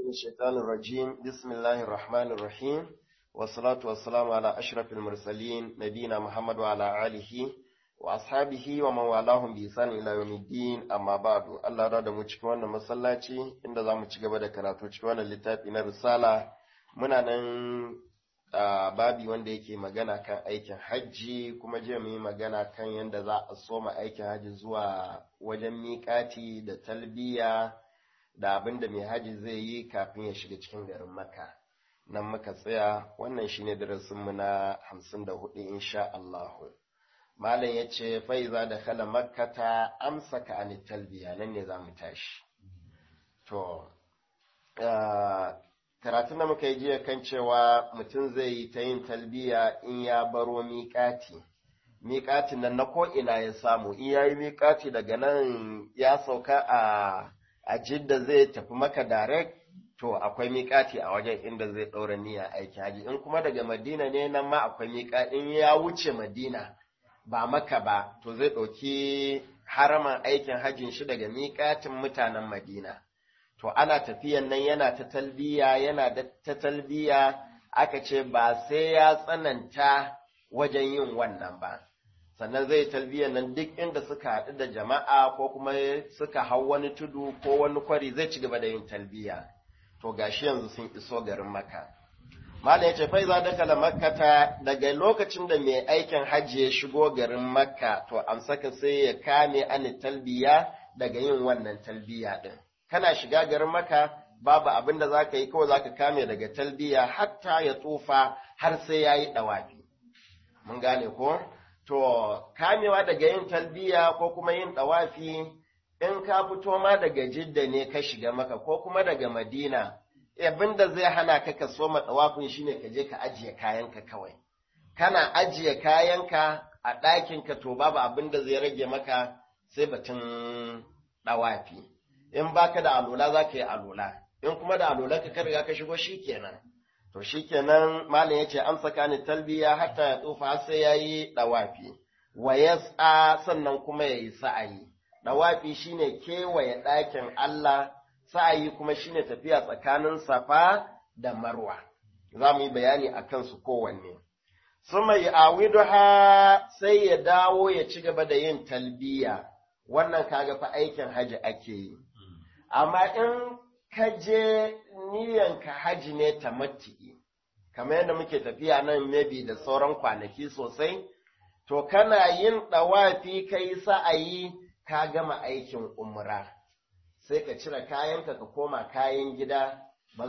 من الشيطان الرجيم بسم الله الرحمن الرحيم والصلاة والسلام على أشرف المرسلين نبينا محمد وعلى آله وأصحابه ومن والاهم بإحسان إلى يوم الدين أما بعد الله رضى mu cikin wannan masallaci inda zamu ci gaba da karatu cikin wannan littafi na risala muna nan babi wanda yake magana kan aikin hajji kuma jiya mu yi magana kan yadda za a soma aikin hajji zuwa wajen miƙati da talbiya da abin da mai hajji zai yi kafin ya shiga cikin garin maka nan muka tsaya wannan shine darasinmu na hamsin da hudu insha Allahu malam ya ce faiza da kala makkata amsa ka ani talbiya nan ne za mu tashi to karatun da muka yi jiya kan cewa mutum zai yi ta yin talbiya in ya baro miƙati miƙatin nan na ko'ina ya samu in ya yi miƙati daga nan ya sauka a a jidda zai tafi maka direct to akwai miƙati a wajen inda zai ɗaura niyya aiki haji in kuma daga madina ne nan ma akwai miƙa in ya wuce madina ba maka ba to zai ɗauki haraman aikin hajjin shi daga miƙatin mutanen madina to ana tafiyan nan yana ta talbiya yana da ta talbiya aka ce ba sai ya tsananta wajen yin wannan ba sannan zai talbiyan nan duk inda suka haɗu da jama'a ko kuma suka hau wani tudu ko wani kwari zai ci gaba da yin talbiya to gashi yanzu sun iso garin maka malam ya ce fai za da kala makkata daga lokacin da mai aikin hajji ya shigo garin makka to amsaka sai ya kame ani talbiya daga yin wannan talbiya din kana shiga garin maka babu abin da za ka yi kawai za ka kame daga talbiya hatta ya tsufa har sai ya yi ɗawafi mun gane ko To, kamewa daga yin talbiya ko kuma yin ɗawafi, in ka fito ma daga jidda ne ka shiga maka ko kuma daga madina, abin da zai hana ka ka soma ɗawafin shi ne ka je ka ajiye kayanka kawai. Kana ajiye kayanka a ɗakinka to babu abin da zai rage maka sai batun ɗawafi. In baka da alola za ka yi alola, in kuma da alola ka riga ka shigo shi kenan. To shi kenan malam ya ce amsa kani talbiya hatta ya tsufa sai ya yi ɗawafi, wa ya sannan kuma ya yi sa'ayi. Ɗawafi shi ne kewaye ɗakin Allah, sa'ayi kuma shi ne tafiya tsakanin safa da marwa. Za mu yi bayani a kansu kowanne. Suma yi awiduha sai ya dawo ya ci gaba da yin talbiya, wannan kaga fa aikin haji ake yi. Amma in ka je niyanka haji ne ta mati'i, kamar yadda muke tafiya nan maybe da sauran kwanaki sosai, to kana yin ɗawafi ka yi sa'ayi ka gama aikin umra, sai ka cire kayanka ka koma kayan gida, ba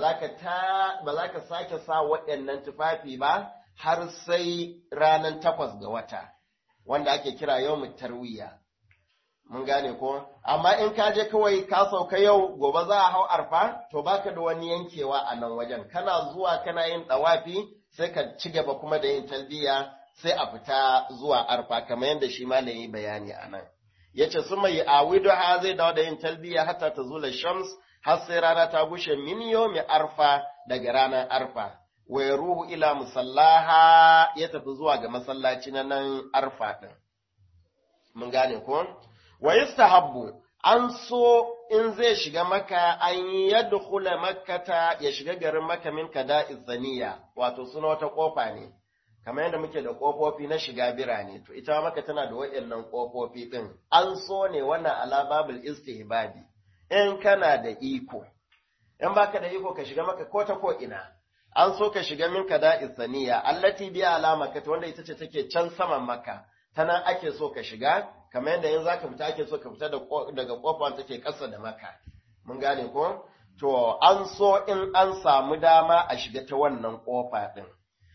za ka sake sa waɗannan tufafi ba har sai ranar takwas ga wata, wanda ake kira yau tarwiya. mun gane ko amma in ka je kawai ka sauka yau gobe za a hau arfa to baka da wani yankewa a nan wajen kana zuwa kana yin dawafi sai ka ci gaba kuma da yin talbiya sai a fita zuwa arfa kamar yadda shi malami bayani a nan yace su mai awidu ha zai dawo da yin talbiya hatta ta zula shams har sai rana ta gushe min yomi arfa daga ranar arfa wa ruhu ila musallaha ya tafi zuwa ga masallaci na nan arfa din mun gane ko wa yustahabbu an so in zai shiga maka an yadkhula makkata ya shiga garin maka min kada izaniya wato suna wata kofa ne kamar yadda muke da kofofi na shiga birane to ita maka tana da waɗannan kofofi din an so ne wannan ala babul istihbabi in kana da iko in baka da iko ka shiga maka ko ta ko ina an so ka shiga min kada izaniya allati bi alama wanda ita ce take can saman maka tana ake so ka shiga kamar yadda in zaka fita ake so ka fita daga kofar take ƙasa da maka mun gane ko to an so in an samu dama a shiga ta wannan kofa din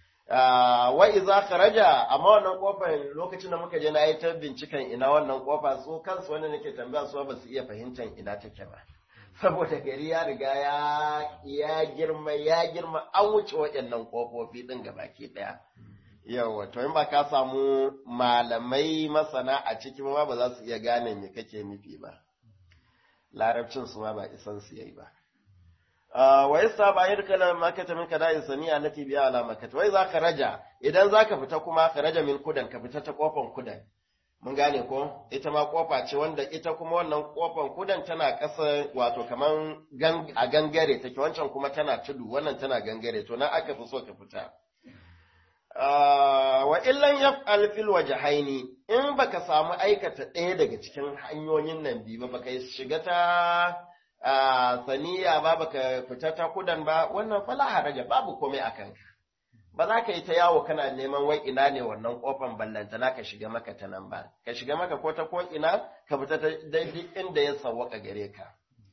wa iza kharaja amma wannan kofar lokacin da muka je na yi ta binciken ina wannan kofa so kansu wanda nake tambaya su ba su iya fahimtar ina take ba saboda gari ya riga ya ya girma ya girma an wuce waɗannan kofofi din gabaki ɗaya yawa to in ba ka samu malamai masana a cikin ma ba za su iya gane me kake nufi ba larabcin su ma ba isan su yayi ba wa yasa ba yadda na makata min kada insani allati biya ala makata wai zaka raja idan zaka fita kuma ka raja min kudan ka fita ta kofan kudan mun gane ko ita ma kofa ce wanda ita kuma wannan kofan kudan tana ƙasa wato kaman a gangare take wancan kuma tana tudu wannan tana gangare to nan aka fi so ka fita wa illan yaf'al fil wajhaini in baka samu aikata ɗaya daga cikin hanyoyin nan biyu ba baka shiga ta saniya ba baka fita ta kudan ba wannan fala haraja babu komai akan ka ba za ka yi ta yawo kana neman wai ina ne wannan kofan ballanta na ka shiga maka ta nan ba ka shiga maka ko ta ko ina ka fita ta daidai inda ya sawwaka gare ka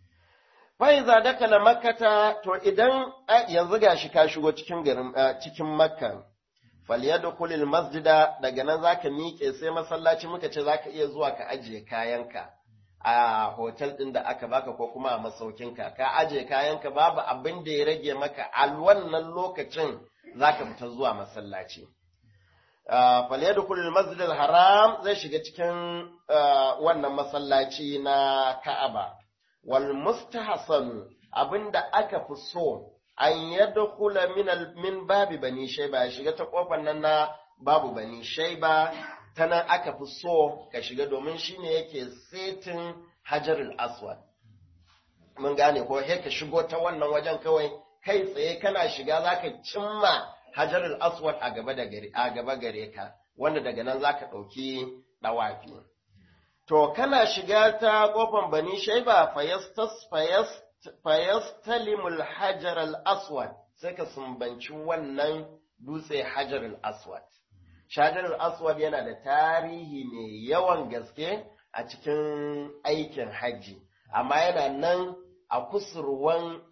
Faiza dakala makkata to idan yanzu gashi ka shigo cikin garin cikin makka falyadkhulul masjida daga nan zaka miƙe sai masallaci muka ce zaka iya zuwa ka ajiye kayanka a hotel din da aka baka ko kuma a masaukinka ka ajiye kayanka babu abin da ya rage maka a wannan lokacin zaka fita zuwa masallaci falyadkhulul masjidal haram zai shiga cikin wannan masallaci na Ka'aba wal mustahsan abinda aka fi so an yadkhula min min babi bani shayba ya shiga ta kofar nan na babu bani shayba ta nan aka fi so ka shiga domin shine yake setin hajarul aswad mun gane ko he ka shigo ta wannan wajen kawai kai tsaye kana shiga zaka cimma hajarul aswad a gaba da gare a gaba gare ka wanda daga nan zaka dauki dawafi to kana shiga ta kofar bani shayba fayastas fayast fayastalimul hajar al-aswad sai ka sumbanci wannan dutse hajar al-aswad shajar al-aswad yana da tarihi mai yawan gaske a cikin aikin hajji amma yana nan a kusurwan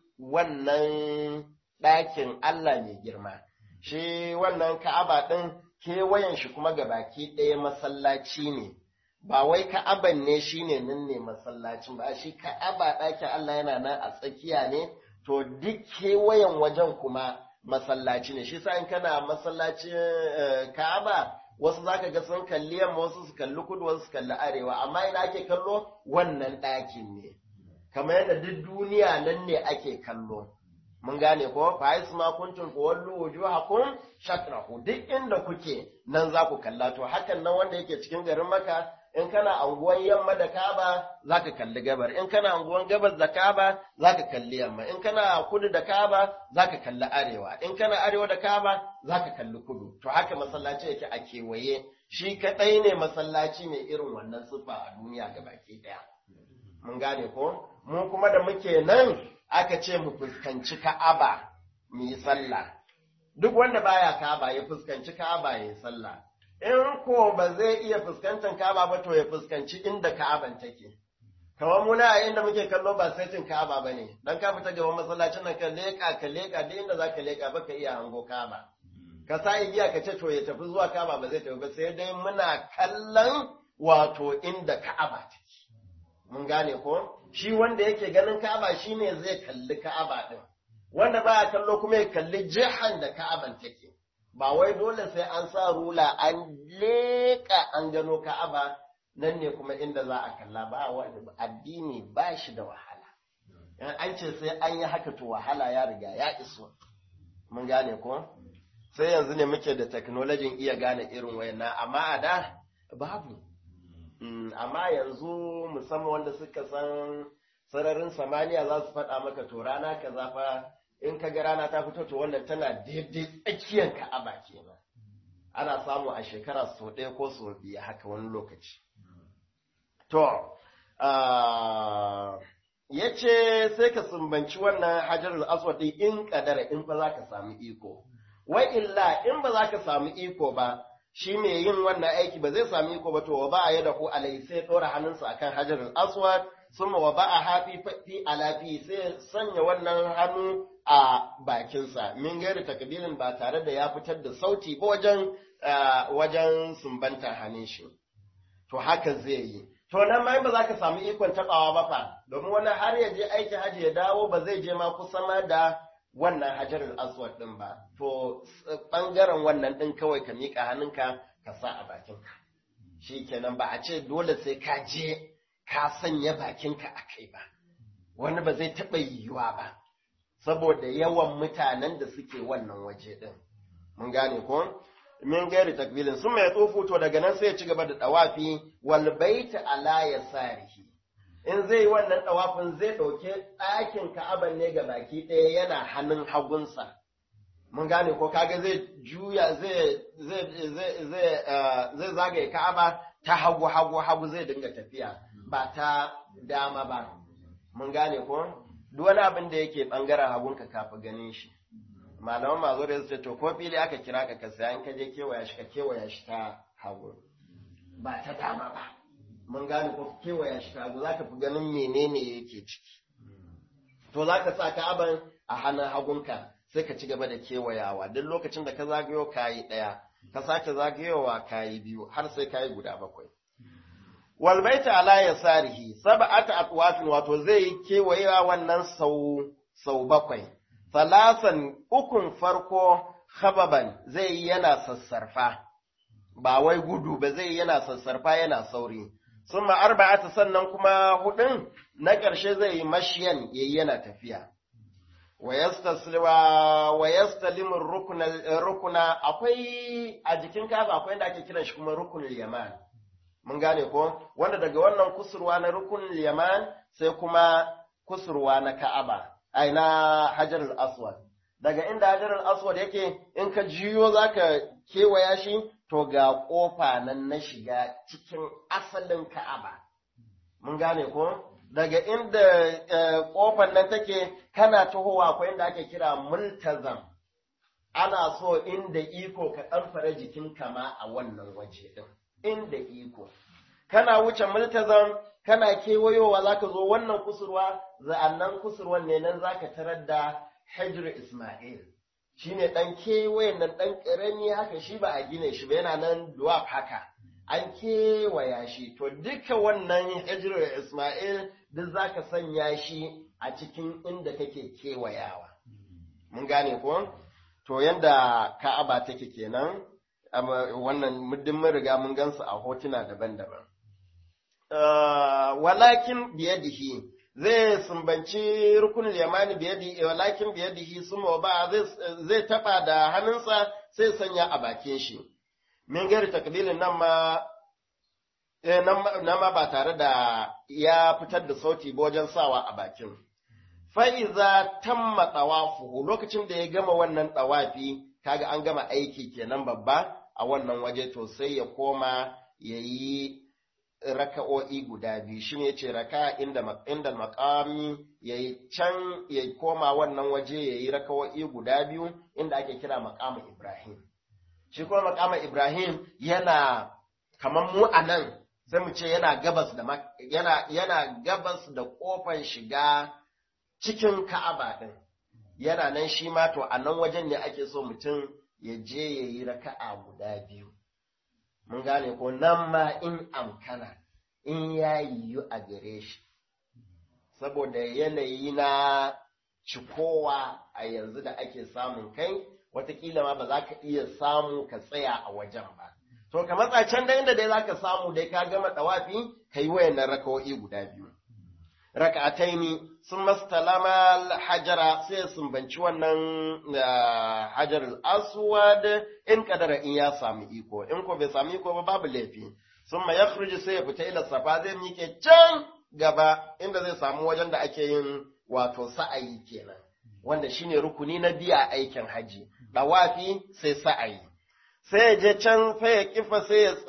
wannan ɗakin Allah mai girma shi wannan ka'aba ɗin kewayen shi kuma gabaki ɗaya masallaci ne ba wai ka'aban ne shine nan ne masallacin ba shi ka'aba ɗakin Allah yana nan a tsakiya ne to duk kewayen wajen kuma masallaci ne shi sa in kana masallacin ka'aba wasu zaka ga sun kalli yamma wasu su kalli kudu wasu su kalli arewa amma ina ake kallo wannan ɗakin ne kamar yadda duk duniya nan ne ake kallo mun gane ko fa isma kuntum wallu wujuhakum shatrahu duk inda kuke nan za ku kalla to hakan nan wanda yake cikin garin maka in kana anguwan yamma da kaba zaka kalli gabar in kana anguwan gabas da kaba zaka kalli yamma in kana kudu da kaba zaka kalli arewa in kana arewa da kaba zaka kalli kudu to haka masallaci yake a kewaye shi kadai ne masallaci mai irin wannan siffa a duniya gabaki daya mun gane ko mu kuma da muke nan aka ce mu fuskanci ka'aba mu yi sallah duk wanda baya ka'aba ya fuskanci ka'aba ya yi sallah in ko ba zai iya fuskantar Ka'aba ba to ya fuskanci inda Ka'aban take. Kamar muna a inda muke kallo ba saitin Ka'aba ba ne, don ka fita gaban masallacin nan ka leƙa ka leƙa duk inda za ka leƙa ba ka iya hango Ka'aba. Ka sa igiya ka ce to ya tafi zuwa Ka'aba ba zai tafi ba sai dai muna kallon wato inda Ka'aba take. Mun gane ko? Shi wanda yake ganin Ka'aba shine zai kalli Ka'aba din. Wanda baya kallo kuma ya kalli jihan da Ka'aban take. ba wai dole sai an sa rula an leƙa an gano ka'aba nan ne kuma inda za a kalla ba wani addini ba shi da wahala in an ce sai an yi haka to wahala ya riga ya iso mun gane ko sai yanzu ne muke da teknolojin iya gane irin wayanna amma a da babu amma yanzu musamman wanda suka san sararin samaniya za su faɗa maka to rana kaza fa in ka ga rana ta fito to wannan tana daidai tsakiyar ka'aba kenan ana samu a shekara sau ɗaya ko sau biyu haka wani lokaci to ya ce sai ka sumbanci wannan hajarul aswad in kadara in ba za ka samu iko wai illa in ba za ka samu iko ba shi mai yin wannan aiki ba zai samu iko ba to wa ba a yada ko alai sai ɗora hannunsa akan hajarul aswad summa wa ba a hafi fi alafi sai sanya wannan hannu a bakinsa min gairi takbirin ba tare da ya fitar da sauti ba wajen wajen sumbantar hannun shi to haka zai yi to nan ma ba za ka samu ikon tabawa ba fa domin wani har ya je aiki haji ya dawo ba zai je ma kusa ma da wannan hajarul aswad din ba to bangaren wannan din kawai ka mika hannunka ka sa a bakinka shikenan ba a ce dole sai ka je ka sanya bakinka a kai ba wani ba zai taɓa yiwuwa ba saboda yawan mutanen da suke wannan waje ɗin. Mun gane ko? min gairi takbilin sun mai tsofu to daga nan sai ya ci gaba da dawafi wal baita ala yasarihi in zai wannan dawafin zai dauke ɗakin ka'aban ne ga baki ɗaya yana hannun hagunsa mun gane ko kaga zai juya zai zai zai zai zai zagaye ka'aba ta hagu hagu hagu zai dinga tafiya ba ta dama ba mun gane ko duk wani abin da yake bangaren hagunka kafi ganin shi malaman mazo da su to ko fili aka kira ka ka saya in ka je kewaya shi ka kewaya shi ta hagu ba ta dama ba mun gane ko kewaya shi ta hagu zaka fi ganin menene yake ciki to zaka sa ka'aban a hannun hagunka sai ka ci gaba da kewayawa duk lokacin da ka zagayo kayi ɗaya ka sake zagayowa kayi biyu har sai kayi guda bakwai wal baita ala yasarihi sab'ata atwafin wato zai kewayewa wannan sau sau bakwai salasan ukun farko khababan zai yi yana sassarfa ba wai gudu ba zai yana sassarfa yana sauri summa arba'ata sannan kuma hudun na ƙarshe zai yi mashiyan yayi yana tafiya wa yastalimu rukuna akwai a jikin kafa akwai inda ake kiran shi kuma rukunul yaman mun gane ko wanda daga wannan kusurwa na rukunul yaman sai kuma kusurwa na ka'aba ai na hajarul aswad daga inda hajarul aswad yake in ka jiyo zaka kewaya shi to ga kofa nan na shiga cikin asalin ka'aba mun gane ko daga inda kofar nan take kana tahowa akwai inda ake kira multazam ana so inda iko ka ɗanfara jikin kama a wannan waje ɗin inda iko kana wuce multazam kana kewayowa zaka zo wannan kusurwa za'annan kusurwan ne nan zaka tarar da hajr isma'il shine dan kewayen nan dan karami haka shi ba a gine shi ba yana nan duwaf haka an kewaya shi to duka wannan hijirar Ismail duk za ka sanya shi a cikin inda kake kewayawa. Mun gane ko? To yanda Ka'aba take kenan, wannan muddin mun riga mun gansu a hotuna daban-daban. Walakin biyadihi zai sumbanci rukunin yamani biyadihi walakin biyadihi suma ba zai taba da hannunsa sai sanya a bakin shi. min gari takbilin nan ma nan ma ba tare da ya fitar da sauti ba wajen sawa a bakin. Fa'iza tamma tsawafu lokacin da ya gama wannan tsawafi, kaga an gama aiki kenan babba a wannan waje to sai ya koma ya yi raka'o'i guda biyu shi ne ce raka inda inda makami ya yi can ya koma wannan waje ya yi raka'o'i guda biyu inda ake kira makamu Ibrahim. shi kuma makama Ibrahim yana kamar mu a nan sai mu ce yana gabas da yana yana gabas da kofar shiga cikin Ka'aba din yana nan shi ma to a nan wajen ne ake so mutum ya je ya yi raka'a guda biyu mun gane ko nan ma in amkana in ya yiwu a gare shi saboda yanayi na cikowa a yanzu da ake samun kai watakila ma ba za ka iya samu ka tsaya a wajen ba. To, ka matsa can da inda dai za ka samu dai ka gama ɗawafi, ka yi wayannan rakawo'i guda biyu. Raka'ataini sun mastalama hajara sai sun banci wannan hajar aswad in kadara in ya samu iko, in ko bai samu iko ba babu laifi. Sun ma ya sai ya fita ila safa zai miƙe can gaba inda zai samu wajen da ake yin wato sa'ayi kenan. wanda shine rukuni na biya aikin haji dawafi sai sa'ayi sai ya je can sai ya kifa sai ya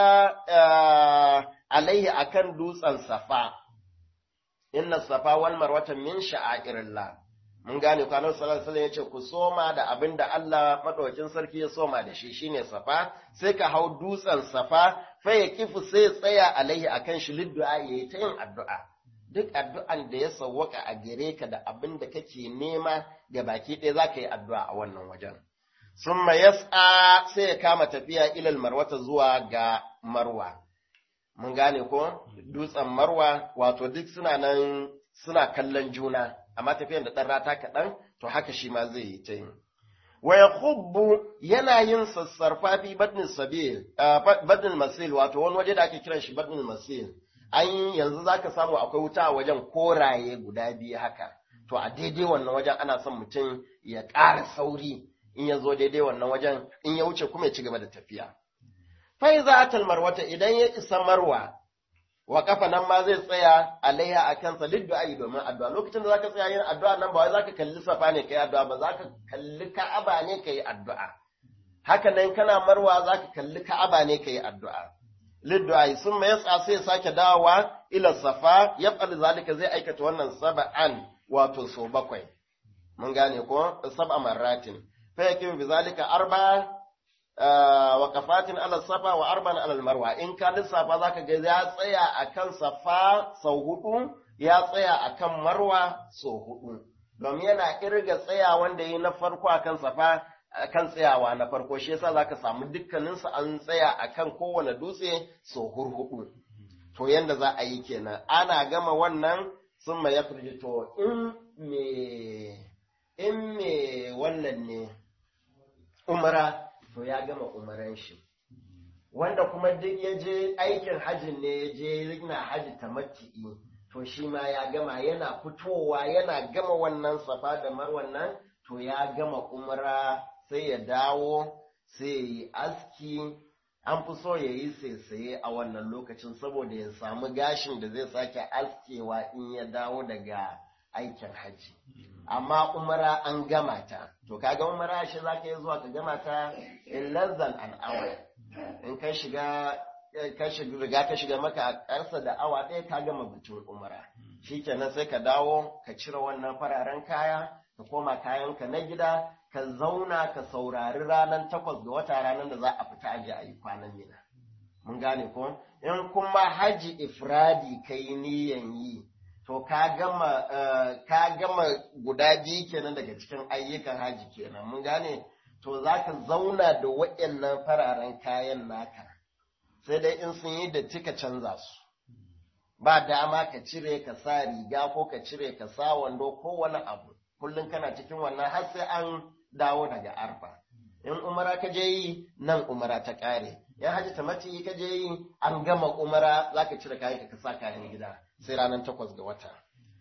tsaya alaihi akan dutsen safa inna safa wal marwata min sha'airillah mun gane ku annabi sallallahu alaihi wasallam yace ku soma da abin da Allah madaukakin sarki ya soma da shi shine safa sai ka hau dutsen safa fa ya kifu sai ya tsaya alaihi akan shi liddu'a yayi ta yin addu'a duk addu'an da ya sawwaka a gare ka da abin da kake nema ga baki ɗaya za ka yi addu'a a wannan wajen. Sun yas'a sai ya kama tafiya ilal marwata zuwa ga marwa. Mun gane ko? Dutsen marwa wato duk suna nan suna kallon juna, amma tafiyan da ɗan rata kaɗan, to haka shi ma zai yi ta yi. Wa ya yana yin sassarfa fi badnin sabil, badnin masil, wato wani waje da ake kiran shi badnin masil. an yanzu za ka samu akwai wuta a wajen koraye guda biyu haka to a daidai wannan wajen ana son mutum ya ƙara sauri in ya zo daidai wannan wajen in ya wuce kuma ya ci gaba da tafiya fai za a marwata idan ya isa marwa wa kafa nan ma zai tsaya alaiha a kansa liddu'a domin addu'a lokacin da zaka tsaya yin addu'a nan ba wai zaka kalli safa ne kai addu'a ba zaka kalli ka'aba ne kai addu'a haka nan kana marwa zaka kalli ka'aba ne kai addu'a liddu'a sun mai yasa sai ya sake dawowa ila safa ya fadi zalika zai aikata wannan sab'an wato so bakwai mun gane ko sab'a marratin fa yakim bi zalika arba wa kafatin ala safa wa arban ala marwa in ka lissafa zaka ga ya tsaya akan safa sau hudu ya tsaya akan marwa sau hudu domin yana irga tsaya wanda yi na farko akan safa akan tsayawa na farko shi yasa zaka samu dukkanin su an tsaya akan kowane dutse sau hurhudu to yanda za a yi kenan ana gama wannan sun ma ya to in me in me wannan ne umara to ya gama umaran shi wanda kuma duk ya je aikin hajjin ne ya je yana hajji tamatti'i to shi ma ya gama yana fitowa yana gama wannan safa da marwan nan to ya gama umra sai ya dawo sai ya yi aski an fi so ya yi saisaye a wannan lokacin saboda ya samu gashin da zai sake askewa in ya dawo daga aikin hajji amma umara an gama ta to kaga umara shi za ka yi zuwa ka gama ta in less than an hour in ka shiga ka shiga riga ka shiga maka a ƙarsa da awa ɗaya ka gama batun umara shikenan sai ka dawo ka cire wannan fararen kaya ka koma kayanka na gida ka zauna ka saurari ranar takwas ga wata ranar da za a fita aje a yi kwanan mina mun gane ko in kuma haji ifradi kai niyan yi to ka gama ka gama guda biyu kenan daga cikin ayyukan haji kenan mun gane to za ka zauna da waɗannan fararen kayan naka sai dai in sun yi da tika canza su ba dama ka cire ka sa riga ko ka cire ka sa wando ko wani abu kullum kana cikin wannan har sai an dawo daga arfa in umara ka je yi nan umara ta ƙare in haji tamati ka je yi an gama umara za ka cire kayan ka sa kayan gida sai ranar takwas ga wata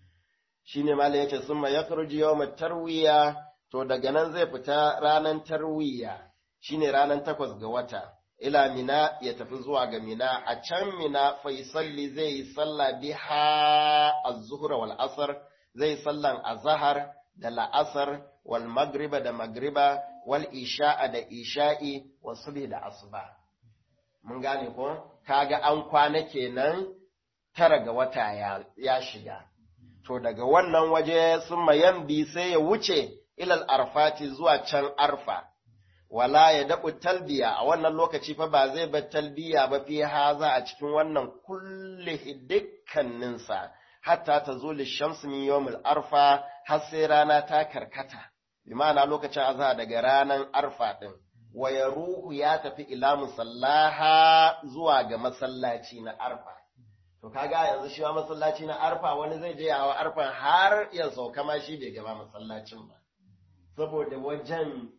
shine malam yace summa yakhruju yawm tarwiya to daga nan zai fita ranar tarwiya shine ranar takwas ga wata ila mina ya tafi zuwa ga mina a can mina faisalli zai yi sallah biha az-zuhra wal asr zai sallan azhar da la'asar wal magriba da magriba wal isha'a da isha'i wa subhi da asuba mun gane ko kaga an kwana kenan tara ga wata ya, ya shiga to daga wannan waje sun mayambi sai ya wuce ilal arfati zuwa can arfa wala ya daɓu talbiya a wannan lokaci fa ba zai bar talbiya ba fi haza a cikin wannan kulle dukkaninsa hatta ta zo lishamsu min yawmil arfa har sai rana ta karkata bi ma'ana lokacin azhar daga ranar arfa din wa ruhu ya tafi ila musallaha zuwa ga masallaci na arfa to kaga yanzu shi ma masallaci na arfa wani zai je hawa arfan har ya sauka ma shi bai gaba masallacin ba saboda wajen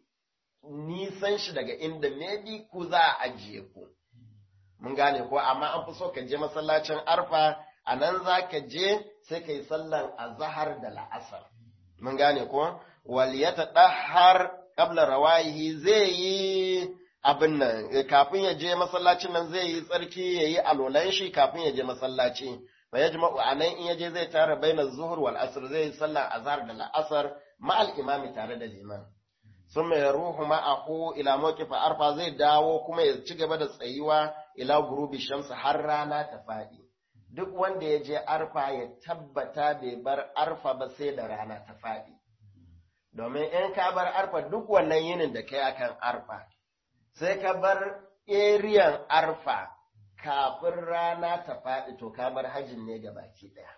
nisan shi daga inda maybe ku za a ajiye ku mun gane ko amma an fi so ka je masallacin arfa a nan za ka je sai ka yi sallan azahar da la'asar mun gane ko waliyata ɗahar ƙabla rawayihi zai yi abin nan kafin ya je masallacin nan zai yi tsarki ya yi alolan shi kafin ya je masallaci fa ya jima'u a nan in ya je zai tara baina zuhur wal asr zai yi sallan azhar da la'asar ma'al imami tare da liman sun mai ruhu ma'ahu ila mawqifa arfa zai dawo kuma ya ci gaba da tsayuwa ila gurubi shamsu har rana ta faɗi duk wanda ya je arfa ya tabbata bai bar arfa ba sai da rana ta faɗi domin in ka bar arfa duk wannan yinin da kai akan arfa sai ka bar eriyan arfa kafin rana ta faɗi to ka bar hajjin ne ga baki ɗaya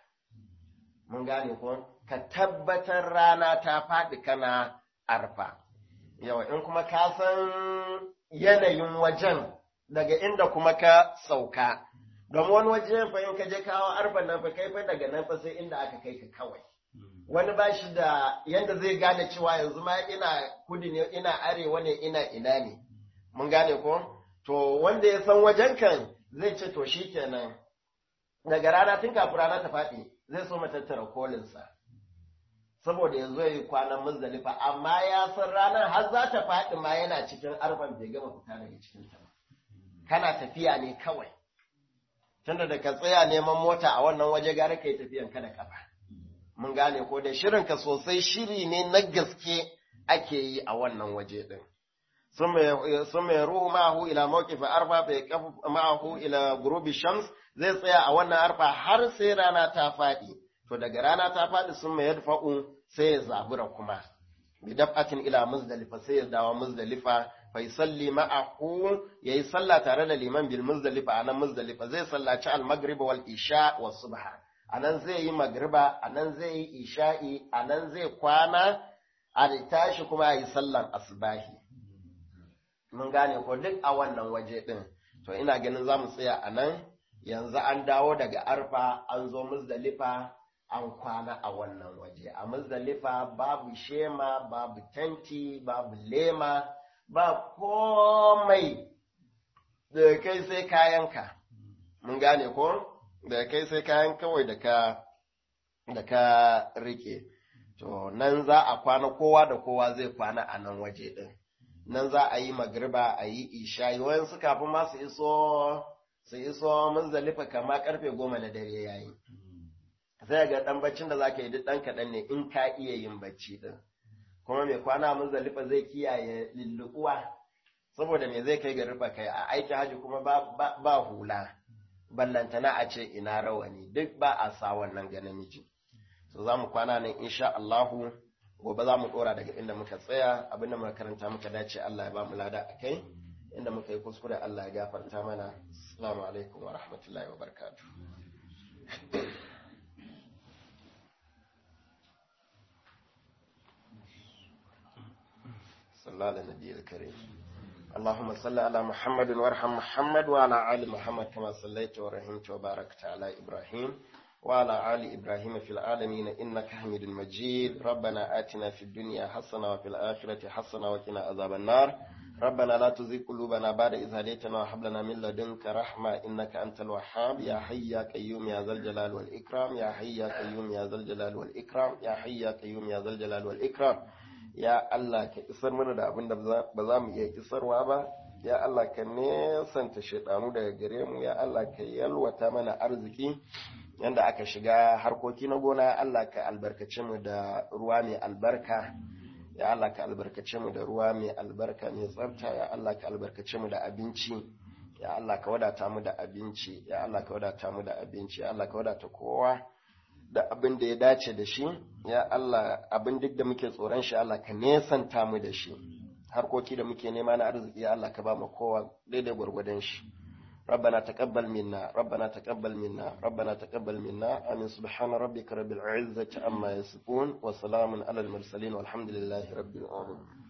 mun gane ko ka tabbatar rana ta faɗi kana arfa yawa in kuma ka san yanayin wajen daga inda kuma ka sauka don wani waje fa in ka je kawo arfa nan fa kai fa daga nan fa sai inda aka kai ka kawai wani ba shi da yanda zai gane cewa yanzu ma ina kudu ne ina arewa ne ina ina ne mun gane ko to wanda ya san wajen kan zai ce to shikenan daga rana tun kafin rana ta faɗi zai so tattara kolinsa saboda ya zo yi kwanan muzdalifa amma ya san ranar har za ta faɗi ma yana cikin arfan bai gama fita daga cikin ta ba kana tafiya ne kawai tunda da ka tsaya neman mota a wannan waje gara kai tafiyan ka da kafa mun gane ko da shirin ka sosai shiri ne na gaske ake yi a wannan waje din sun mai ruhu ma'ahu ila mawqifi arfa bai kafu ma'ahu ila gurubi shams zai tsaya a wannan arfa har sai rana ta faɗi to daga rana ta faɗi sun mai yadfa'u sai ya zabura kuma bi daf'atin ila muzdalifa sai ya dawo muzdalifa fa yusalli ma'ahu yayi sallah tare da liman bil muzdalifa anan muzdalifa zai sallaci al maghrib wal isha was subha anan zai yi magriba anan zai yi isha'i anan zai kwana a tashi kuma yi sallan asbahi mun gane ko duk a wannan waje din to ina ganin za mu tsaya a nan yanzu an dawo daga arfa an zo muzdalifa an kwana a wannan waje a muzdalifa babu shema babu tanti babu lema ba komai da kai sai kayanka mun gane ko da kai sai kayan kawai da ka da ka rike to nan za a kwana kowa da kowa zai kwana a nan waje din nan za a yi magriba a yi isha'i wayansu kafin ma su iso su iso muzdalifa kama karfe goma na dare yayi sai ga dan baccin da zaka yi duk dan kaɗan ne in ka iya yin bacci din kuma mai kwana muzdalifa zai kiyaye lulluɓuwa saboda me zai kai ga rufa kai a aiki haji kuma ba, ba, ba hula ballantana a ce ina rawani duk ba a sa wannan ga namiji so za mu kwana nan insha Allahu gobe za mu dora daga inda muka tsaya abinda muka karanta muka dace Allah ya ba mu lada a kai inda muka yi kuskure Allah ya gafarta mana assalamu alaikum wa rahmatullahi wa barakatuh صلى الله على النبي الكريم اللهم صل على محمد وارحم محمد وعلى آل محمد كما صليت ورحمت وباركت على إبراهيم وعلى آل إبراهيم في العالمين إنك حميد مجيد ربنا آتنا في الدنيا حسنة وفي الآخرة حسنة وقنا عذاب النار ربنا لا تزغ قلوبنا بعد إذ هديتنا وهب لنا من لدنك رحمة إنك أنت الوهاب يا حي يا قيوم يا ذا الجلال والإكرام يا حي يا قيوم يا ذا الجلال والإكرام يا حي يا قيوم يا ذا الجلال والإكرام ya Allah ka isar mana da abin da ba za mu iya isarwa ba ya Allah ka nesanta shaidanu daga gare mu ya Allah ka yalwata mana arziki yanda aka shiga harkoki na gona ya Allah ka albarkace mu da ruwa mai albarka ya Allah ka albarkace mu da ruwa mai albarka mai tsafta ya Allah ka albarkace mu da abinci ya Allah ka wadata mu da abinci ya Allah ka wadata mu da abinci ya Allah ka wadata kowa da abin da ya dace da shi ya Allah abin duk da muke tsoron shi Allah ka nesanta mu da shi harkoki da muke nema na arziki ya Allah ka ba mu kowa daidai gwargwadon shi ربنا تقبل منا ربنا تقبل منا ربنا تقبل منا آمين سبحان ربك رب العزة عما يصفون وسلام على المرسلين والحمد لله رب العالمين